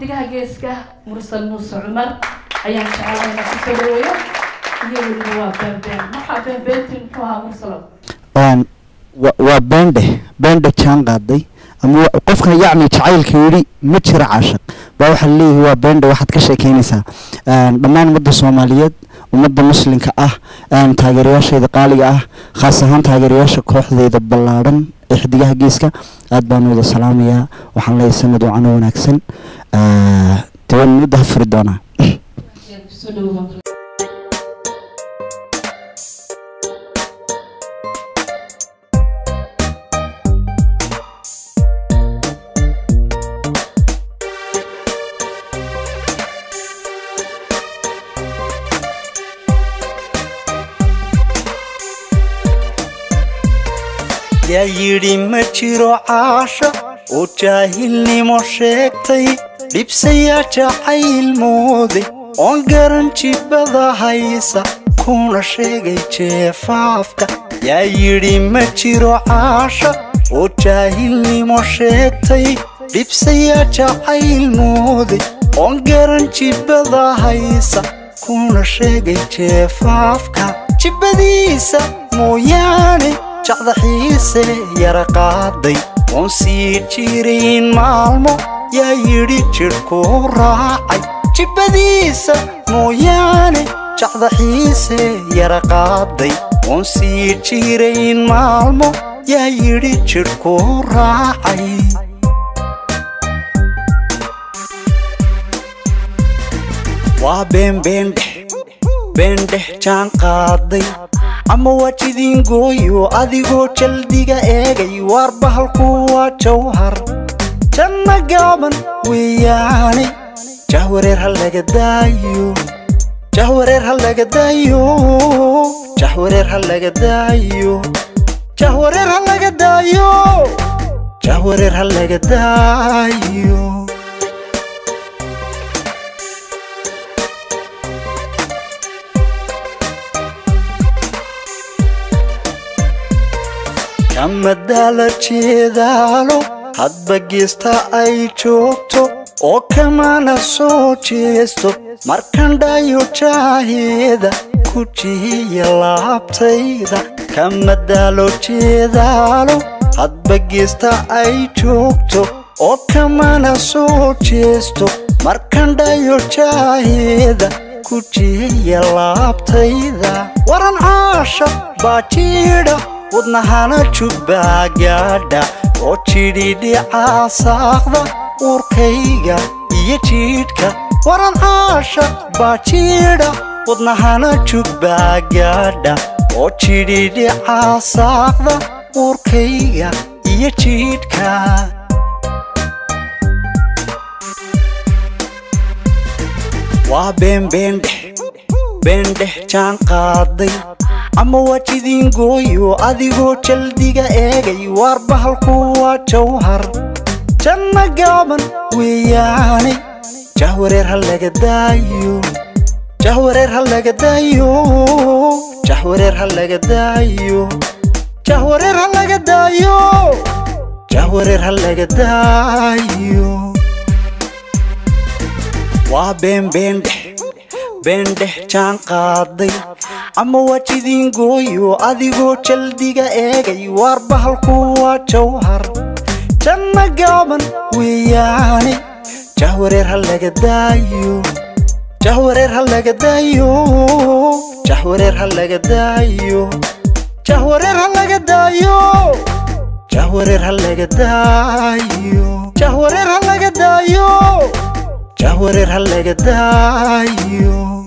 xidigaha geeska mursal muuse cumar ayaan jecelahay inaan kusoo dhaweeyo iyo weliba waa beenbeen maxaa beenbeentii muxuu ahaa mursalo Een, wa- waa beendhe beendhe jaan qaaday ama wa- qofkan yacni jacaylka yidhi ma jiro caashaq baa waxaa leeyahay waa beendhe waxaad ka sheekeynaysaa Een, dhammaan ummadda soomaaliyeed ummadda muslimka ah een, taageerayaashayda qaaliga ah khaas ahaan taageerayaasha kooxdeyda ballaadhan ee xidigaha geeska aad baan wada salaamayaa waxaan leeyahay sanad wacan oo wanaagsan Ee, dee waan mudda ha furi doonaa kusoo dhawow yaa yidhi ma jiro caasha oo jaahilnimo sheegtay dhibsayaa jacayl mooday oon garan jibbada haysa kuna sheegay jeefaafka yaa yidhi ma jiro caasha oo jaahilnimo sheegtay dhibsayaa jacayl mooday oon garan jibbada haysa kuna sheegay jeefaafka jibbadiisa mooyaane jacdaxiise yara qaaday oon sii jirayn maalmo yaa yidhi jidhkuu raacay jibbadiisa mooyaane jacdaxiise yara qaaday oon sii jirayn maalmo yaa yidhi jidhkuu raacay waa beenbeendhex beendhex jaan qaaday ama waa jidingooyo adigoo jaldiga eegay waar bahalku waa jawhar janna gaaban weeyaane jahwareer ha laga daayo jahwareer ha laga daayo jahwareer ha laga daayo jahwareer ha laga daayo jahwareer ha laga daayo kamadaala jeedaalo hadba geesta ay joogto oo kamana soo jeesto markandhayo jaaheeda ku jihiya laabtayda kamadaalo jeedaalo hadba geesta ay joogto oo kamana soo jeesto markandhayo jaaheeda ku jihiya laabtayda waran caasha baa jiidha wadnahana jubbaa gaadha oo jidhidhicaa saaqda uurkayga iyo jiidhka waran caasha baa jiidha wadnahana jubbaa gaadha oo jidhidhicaa saaqda uurkayga iyo jiidhka waa beenbeendhex beendhex jaan qaaday ama waa jidingooyo adigoo jaldiga eegay waar bahalku waa jawhar janna gaaban weeyaane jahwareer ha laga daayo jahwareer ha laga daayo jahwareer ha laga daayo jahwareer ha laga daayo jahwareer ha laga daayo waa beenbeendhex beendhex jaan qaaday ama waa jidingooyo adigoo jaldiga eegay waar bahalku waa jawhar janna gaaban weeyaane jahwareer ha laga daayo jahwareer ha laga daayo jahwareer ha laga daayo jahwareer ha laga daayo jahwareer ha laga daayo jahwareer ha laga daayo jahwareer ha laga daayo